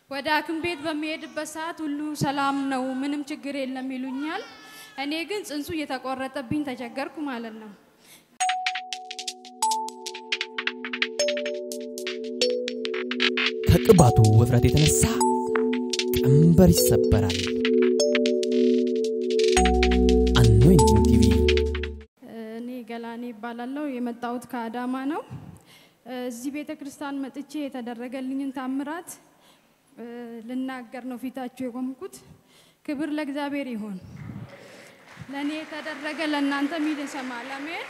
ወደ ሐኪም ቤት በሚሄድበት ሰዓት ሁሉ ሰላም ነው፣ ምንም ችግር የለም ይሉኛል። እኔ ግን ጽንሱ እየተቆረጠብኝ ተቸገርኩ ማለት ነው። ከቅባቱ ውፍረት የተነሳ ቀንበር ይሰበራል። አኖይንቲንግ ቲቪ እኔ ገላኔ ይባላለሁ። የመጣሁት ከአዳማ ነው። እዚህ ቤተ ክርስቲያን መጥቼ የተደረገልኝን ታምራት እ፣ ልናገር ነው ፊታችሁ የቆምኩት። ክብር ለእግዚአብሔር ይሁን። ለእኔ የተደረገ ለእናንተ ሚል ይሰማል። አሜን።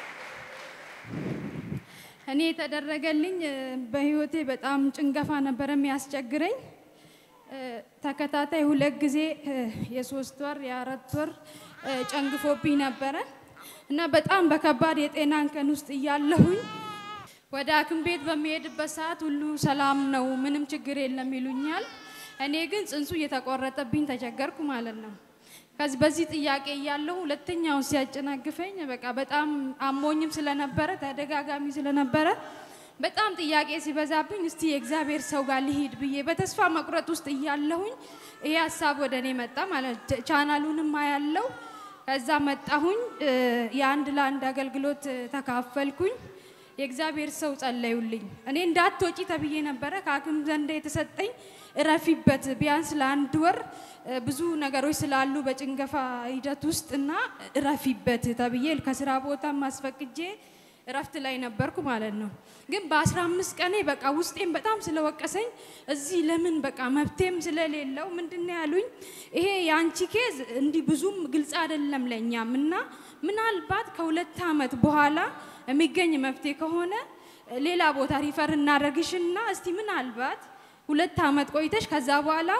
እኔ የተደረገልኝ እ፣ በህይወቴ በጣም ጭንገፋ ነበረ የሚያስቸግረኝ እ፣ ተከታታይ ሁለት ጊዜ እ፣ የሶስት ወር የአራት ወር እ፣ ጨንግፎብኝ ነበረ እና በጣም በከባድ የጤና እንከን ውስጥ እያለሁኝ ወደ ሐኪም ቤት በሚሄድበት ሰዓት ሁሉ ሰላም ነው፣ ምንም ችግር የለም ይሉኛል። እኔ ግን ጽንሱ እየተቆረጠብኝ ተቸገርኩ ማለት ነው። ከዚህ በዚህ ጥያቄ እያለሁ ሁለተኛውን ሲያጨናግፈኝ በቃ በጣም አሞኝም ስለነበረ ተደጋጋሚ ስለነበረ በጣም ጥያቄ ሲበዛብኝ እስቲ የእግዚአብሔር ሰው ጋር ልሂድ ብዬ በተስፋ መቁረጥ ውስጥ እያለሁኝ ይሄ ሀሳብ ወደ እኔ መጣ ማለት ቻ- ቻናሉንም አያለው ከዛ መጣሁኝ እ፣ የአንድ ለአንድ አገልግሎት እ፣ ተካፈልኩኝ። የእግዚአብሔር ሰው ጸለዩልኝ። እኔ እንዳትወጪ ተብዬ ነበረ ከሐኪም ዘንድ የተሰጠኝ እረፊበት ቢያንስ ለአንድ ወር እ፣ ብዙ ነገሮች ስላሉ በጭንገፋ ሂደት ውስጥ እና እረፊበት ተብዬ ከስራ ቦታ ማስፈቅጄ እረፍት ላይ ነበርኩ ማለት ነው። ግን በአስራ አምስት ቀኔ በቃ ውስጤም በጣም ስለወቀሰኝ እዚህ ለምን በቃ መብቴም ስለሌለው ምንድን ነው ያሉኝ፣ ይሄ የአንቺ ኬዝ እንዲህ ብዙም ግልጽ አይደለም ለእኛም እና ምናልባት ከሁለት ዓመት በኋላ የሚገኝ መፍትሄ ከሆነ ሌላ ቦታ ሪፈር እናደርግሽና እስቲ ምናልባት ሁለት ዓመት ቆይተሽ ከዛ በኋላ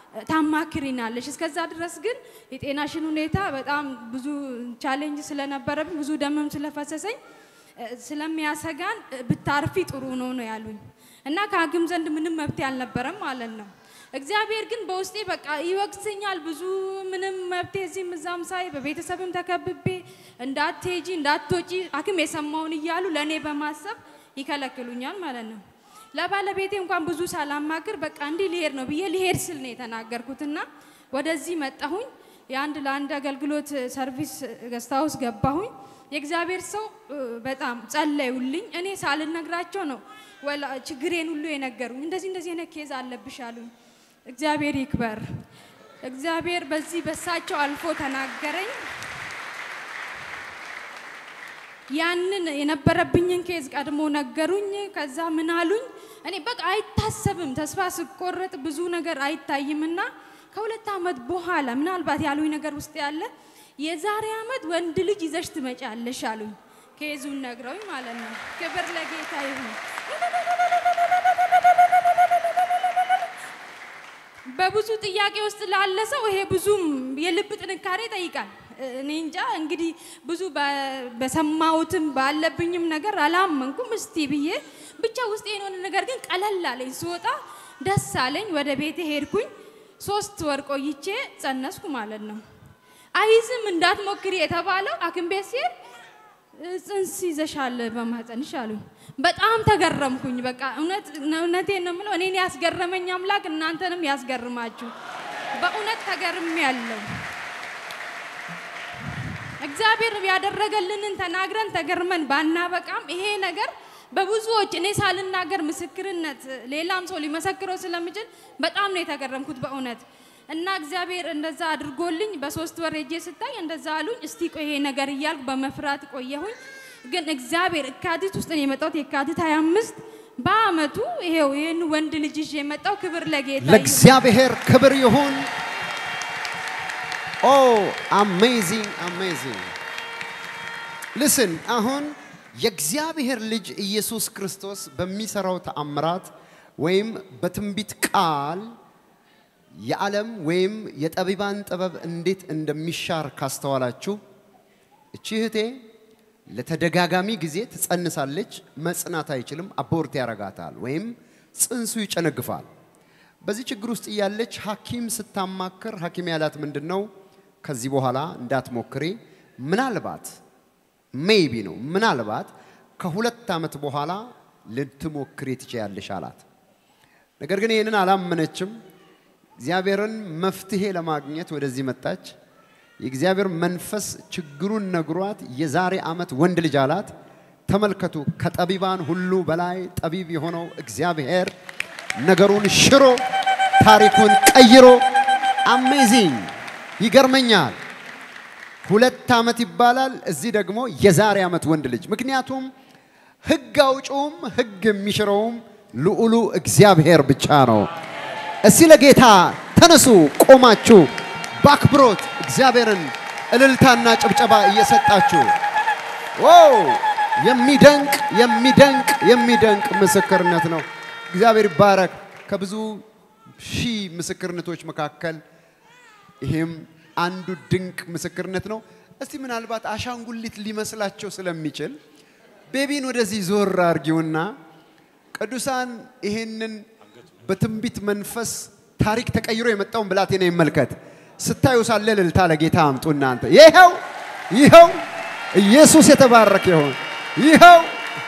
ታማክሪናለሽ። እስከዛ ድረስ ግን የጤናሽን ሁኔታ በጣም ብዙ ቻሌንጅ ስለነበረብኝ ብዙ ደምም ስለፈሰሰኝ እ፣ ስለሚያሰጋን እ፣ ብታርፊ ጥሩ ነው ነው ያሉኝ እና ከሐኪም ዘንድ ምንም መብት አልነበረም ማለት ነው። እግዚአብሔር ግን በውስጤ በቃ ይወቅሰኛል። ብዙ ምንም መብቴ እዚህም እዛም ሳይ በቤተሰብም ተከብቤ እንዳትሄጂ እንዳትወጪ ሐኪም የሰማውን እያሉ ለእኔ በማሰብ ይከለክሉኛል ማለት ነው። ለባለቤቴ እንኳን ብዙ ሳላማክር በቃ እንዲህ ሊሄድ ነው ብዬ ሊሄድ ስል ነው የተናገርኩትና ወደዚህ መጣሁኝ። የአንድ ለአንድ አገልግሎት ሰርቪስ ገስታ ውስጥ ገባሁኝ። የእግዚአብሔር ሰው እ፣ በጣም ጸለዩልኝ። እኔ ሳልነግራቸው ነው ወላ ችግሬን ሁሉ የነገሩኝ። እንደዚህ እንደዚህ አይነት ኬዝ አለብሽ አሉኝ። እግዚአብሔር ይክበር። እግዚአብሔር በዚህ በሳቸው አልፎ ተናገረኝ። ያንን የነበረብኝን ኬዝ ቀድሞ ነገሩኝ። ከዛ ምን አሉኝ፣ እኔ በቃ አይታሰብም፣ ተስፋ ስቆረጥ ብዙ ነገር አይታይምና ከሁለት ዓመት በኋላ ምናልባት ያሉኝ ነገር ውስጥ ያለ የዛሬ ዓመት ወንድ ልጅ ይዘሽ ትመጫለሽ አሉኝ። ኬዙን ነግረውኝ ማለት ነው። ክብር ለጌታ ይሁን። በብዙ ጥያቄ ውስጥ ላለ ሰው ይሄ ብዙም የልብ ጥንካሬ ይጠይቃል። እኔ እንጃ እንግዲህ ብዙ በ- በሰማሁትም ባለብኝም ነገር አላመንኩም። እስቲ ብዬ ብቻ ውስጥ የሆነ ነገር ግን ቀለል አለኝ። ስወጣ ደስ አለኝ። ወደ ቤቴ ሄድኩኝ። ሶስት ወር ቆይቼ ጸነስኩ ማለት ነው። አይዝም እንዳትሞክሪ የተባለው ሐኪም ቤት ሲሄድ ጽንስ ይዘሻል በማህፀንሽ አሉኝ። በጣም ተገረምኩኝ። በቃ እውነት እውነቴን ነው የምለው እኔን ያስገረመኝ አምላክ እናንተንም ያስገርማችሁ። በእውነት ተገርም ያለው እግዚአብሔር ያደረገልንን ተናግረን ተገርመን ባናበቃም ይሄ ነገር በብዙዎች እኔ ሳልናገር ምስክርነት ሌላም ሰው ሊመሰክረው ስለሚችል በጣም ነው የተገረምኩት በእውነት እና እግዚአብሔር እንደዛ አድርጎልኝ በሶስት ወር ሄጄ ስታይ እንደዛ አሉኝ። እስቲ ቆይ ይሄ ነገር እያልኩ በመፍራት ቆየሁኝ። ግን እግዚአብሔር የካቲት ውስጥ ነው የመጣሁት። የካቲት 25 በአመቱ ይሄው ይህን ወንድ ልጅ ይዤ የመጣው ክብር ለጌታ ይሁን። ለእግዚአብሔር ክብር ይሁን። ኦ አሜዚንግ አሜዚንግ። ልስን አሁን የእግዚአብሔር ልጅ ኢየሱስ ክርስቶስ በሚሰራው ተአምራት ወይም በትንቢት ቃል የዓለም ወይም የጠቢባን ጥበብ እንዴት እንደሚሻር ካስተዋላችሁ እቺ እህቴ ለተደጋጋሚ ጊዜ ትጸንሳለች፣ መጽናት አይችልም፣ አቦርት ያረጋታል ወይም ጽንሱ ይጨነግፋል። በዚህ ችግር ውስጥ እያለች ሐኪም ስታማክር ሐኪም ያላት ምንድን ነው? ከዚህ በኋላ እንዳትሞክሪ፣ ምናልባት ሜይቢ ነው ምናልባት ከሁለት ዓመት በኋላ ልትሞክሪ ትችያለሽ አላት። ነገር ግን ይህንን አላመነችም። እግዚአብሔርን መፍትሄ ለማግኘት ወደዚህ መጣች። የእግዚአብሔር መንፈስ ችግሩን ነግሯት የዛሬ ዓመት ወንድ ልጅ አላት። ተመልከቱ፣ ከጠቢባን ሁሉ በላይ ጠቢብ የሆነው እግዚአብሔር ነገሩን ሽሮ ታሪኩን ቀይሮ አሜዚንግ ይገርመኛል። ሁለት ዓመት ይባላል። እዚህ ደግሞ የዛሬ ዓመት ወንድ ልጅ። ምክንያቱም ሕግ አውጪውም ሕግ የሚሽረውም ልዑሉ እግዚአብሔር ብቻ ነው። እስቲ ለጌታ ተነሱ ቆማችሁ በአክብሮት እግዚአብሔርን እልልታና ጭብጨባ እየሰጣችሁ ዋው! የሚደንቅ የሚደንቅ የሚደንቅ ምስክርነት ነው። እግዚአብሔር ይባረክ። ከብዙ ሺህ ምስክርነቶች መካከል ይሄም አንዱ ድንቅ ምስክርነት ነው። እስቲ ምናልባት አሻንጉሊት ሊመስላቸው ስለሚችል ቤቢን ወደዚህ ዞር አርጊውና ቅዱሳን ይሄንን በትንቢት መንፈስ ታሪክ ተቀይሮ የመጣውን ብላቴና ይመልከት። ስታዩ ሳለ እልልታ ለጌታ አምጡ እናንተ። ይኸው ይኸው ኢየሱስ የተባረከ ይሁን። ይኸው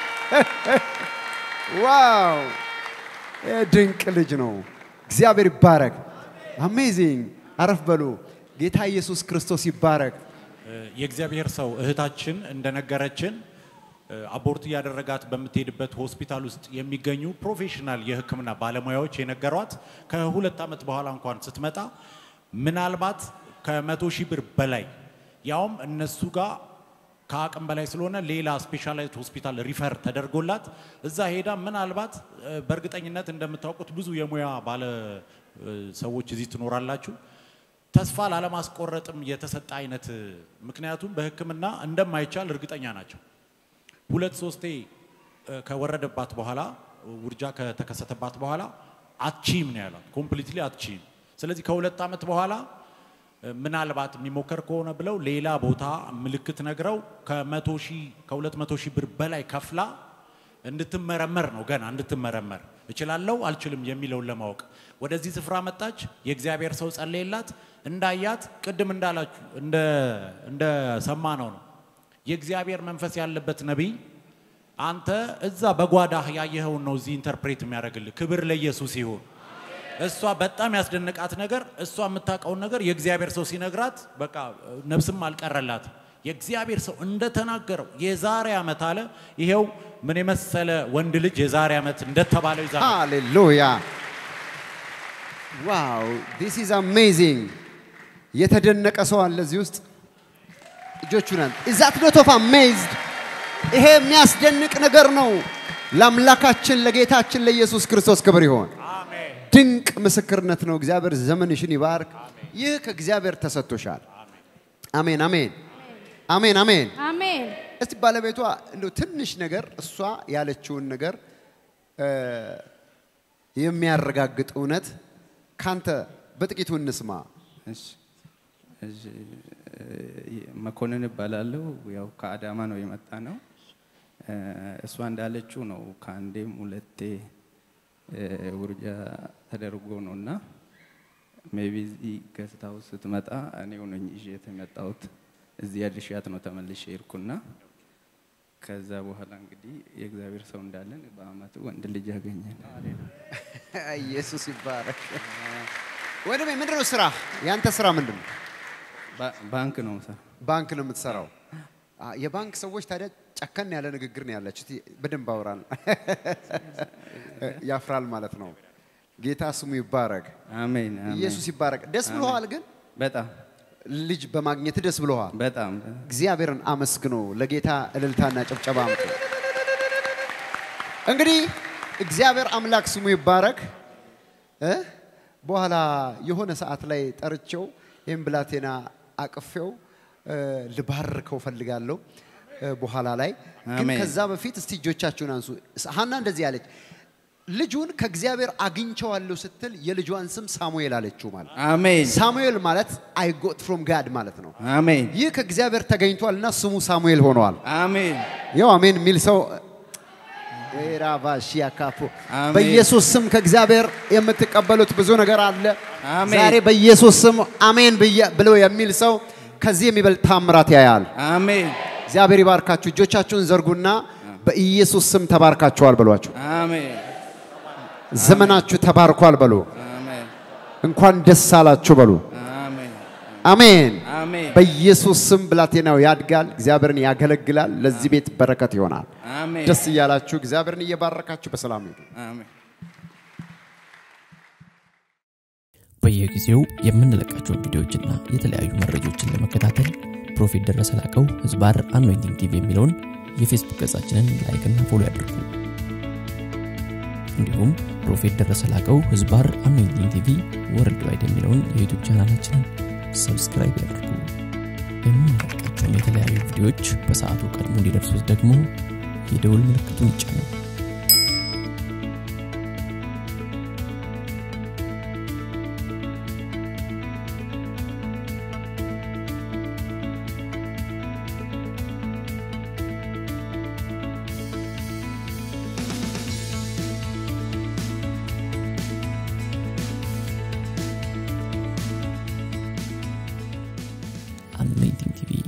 ዋው! ይህ ድንቅ ልጅ ነው። እግዚአብሔር ይባረክ። አሜዚንግ። አረፍ በሉ። ጌታ ኢየሱስ ክርስቶስ ይባረክ። የእግዚአብሔር ሰው እህታችን እንደነገረችን አቦርት እያደረጋት በምትሄድበት ሆስፒታል ውስጥ የሚገኙ ፕሮፌሽናል የሕክምና ባለሙያዎች የነገሯት ከሁለት ዓመት በኋላ እንኳን ስትመጣ ምናልባት ከመቶ ሺህ ብር በላይ ያውም እነሱ ጋር ከአቅም በላይ ስለሆነ ሌላ ስፔሻላይዝድ ሆስፒታል ሪፈር ተደርጎላት እዛ ሄዳ ምናልባት በእርግጠኝነት እንደምታውቁት ብዙ የሙያ ባለ ሰዎች እዚህ ትኖራላችሁ ተስፋ ላለማስቆረጥም የተሰጠ አይነት ምክንያቱም በህክምና እንደማይቻል እርግጠኛ ናቸው። ሁለት ሶስቴ ከወረደባት በኋላ ውርጃ ከተከሰተባት በኋላ አትቺም ነው ያሏት። ኮምፕሊትሊ አትቺም። ስለዚህ ከሁለት ዓመት በኋላ ምናልባት የሚሞከር ከሆነ ብለው ሌላ ቦታ ምልክት ነግረው ከመቶ ሺህ ከሁለት መቶ ሺህ ብር በላይ ከፍላ እንድትመረመር ነው ገና እንድትመረመር እችላለሁ አልችልም የሚለውን ለማወቅ ወደዚህ ስፍራ መጣች። የእግዚአብሔር ሰው ጸለየላት። እንዳያት ቅድም እንዳላችሁ እንደ ሰማ ነው ነው የእግዚአብሔር መንፈስ ያለበት ነቢይ አንተ እዛ በጓዳህ ያየኸውን ነው እዚህ ኢንተርፕሬት የሚያደርግልህ። ክብር ለኢየሱስ ይሁን። እሷ በጣም ያስደነቃት ነገር እሷ የምታውቀውን ነገር የእግዚአብሔር ሰው ሲነግራት በቃ ነፍስም አልቀረላት። የእግዚአብሔር ሰው እንደተናገረው የዛሬ ዓመት አለ። ይሄው ምን የመሰለ ወንድ ልጅ የዛሬ ዓመት እንደተባለው ይዛ ሃሌሉያ ዋው ዲስ ኢዝ አሜዚንግ። የተደነቀ ሰው አለ እዚህ ውስጥ እጆቹን አንተ ኢዝ ዛት ኖት ኦፍ አሜዝድ ይሄ የሚያስደንቅ ነገር ነው። ለአምላካችን ለጌታችን ለኢየሱስ ክርስቶስ ክብር ይሆን። ድንቅ ምስክርነት ነው። እግዚአብሔር ዘመንሽን ይባርክ። ይህ ከእግዚአብሔር ተሰጥቶሻል። አሜን አሜን አሜን አሜን። አሜን። እስቲ ባለቤቷ እንደው ትንሽ ነገር እሷ ያለችውን ነገር እ የሚያረጋግጥ እውነት ካንተ በጥቂቱ እንስማ። እሺ እሺ፣ መኮንን እባላለሁ። ያው ከአዳማ ነው የመጣ ነው። እሷ እንዳለችው ነው። ከአንዴም ሁለቴ ውርጃ ተደርጎ ነው እና ሜቢ እዚህ ገዝታው ስትመጣ እኔው ነኝ ይዤ የመጣሁት። እዚህ አድርሻት ነው ተመልሼ ሄድኩና ከዛ በኋላ እንግዲህ የእግዚአብሔር ሰው እንዳለን በአመቱ ወንድ ልጅ ያገኘን። ኢየሱስ ይባረክ። ወንድሜ ምንድን ነው ስራ? ያንተ ስራ ምንድን ነው? ባ- ባንክ ነው ሰ ባንክ ነው የምትሰራው። አ፣ የባንክ ሰዎች ታዲያ ጨከን ያለ ንግግር ነው ያላችሁ። እስቲ በደንብ አውራል። ያፍራል ማለት ነው። ጌታ ስሙ ይባረክ። አሜን አሜን። ኢየሱስ ይባረክ። ደስ ብሎሃል ግን በጣም ልጅ በማግኘት ደስ ብሎሃል። በጣም እግዚአብሔርን አመስግኖ ለጌታ እልልታና ጭብጨባ አምጡ። እንግዲህ እግዚአብሔር አምላክ ስሙ ይባረክ። እ በኋላ የሆነ ሰዓት ላይ ጠርቼው ይህም ብላቴና አቅፌው እ ልባርከው ፈልጋለሁ እ በኋላ ላይ ግን አሜን። ከዛ በፊት እስቲ እጆቻችሁን አንሱ። ሀና እንደዚህ አለች፣ ልጁን ከእግዚአብሔር አግኝቸዋለሁ ስትል የልጇን ስም ሳሙኤል አለችው ማለት አሜን ሳሙኤል ማለት አይ ጎት ፍሮም ጋድ ማለት ነው። አሜን ይህ ከእግዚአብሔር ተገኝቷልና ስሙ ሳሙኤል ሆነዋል። አሜን ያው አሜን የሚል ሰው ራቫሺያ ካፖ አሜን። በኢየሱስ ስም ከእግዚአብሔር የምትቀበሉት ብዙ ነገር አለ። አሜን። ዛሬ በኢየሱስ ስም አሜን ብዬ- ብሎ የሚል ሰው ከዚህ የሚበልጥ ታምራት ያያል። አሜን እግዚአብሔር ይባርካችሁ። እጆቻችሁን ዘርጉና በኢየሱስ ስም ተባርካችኋል በሏቸው። አሜን ዘመናችሁ ተባርኳል በሉ። አሜን እንኳን ደስ አላችሁ በሉ። አሜን አሜን። አሜን በኢየሱስ ስም ብላቴናው ያድጋል፣ እግዚአብሔርን ያገለግላል፣ ለዚህ ቤት በረከት ይሆናል። አሜን ደስ እያላችሁ እግዚአብሔርን እየባረካችሁ በሰላም ሂዱ። አሜን በየጊዜው የምንለቃቸውን ቪዲዮዎችና የተለያዩ መረጃዎችን ለመከታተል ፕሮፌት ደረሰ ላቀው ህዝባር አኖይንቲንግ ቲቪ የሚለውን የፌስቡክ ገጻችንን ላይክና ፎሎ ያድርጉ። እንዲሁም ፕሮፌት ደረሰ ላቀው ህዝባር አኖይንቲንግ ቲቪ ወርልድ ዋይድ የሚለውን የዩቱብ ቻናላችንን ሰብስክራይብ ያድርጉ። የምንለቃቸውን የተለያዩ ቪዲዮዎች በሰዓቱ ቀድሞ እንዲደርሱት ደግሞ የደውል ምልክቱን ይጫኑ። anointing TV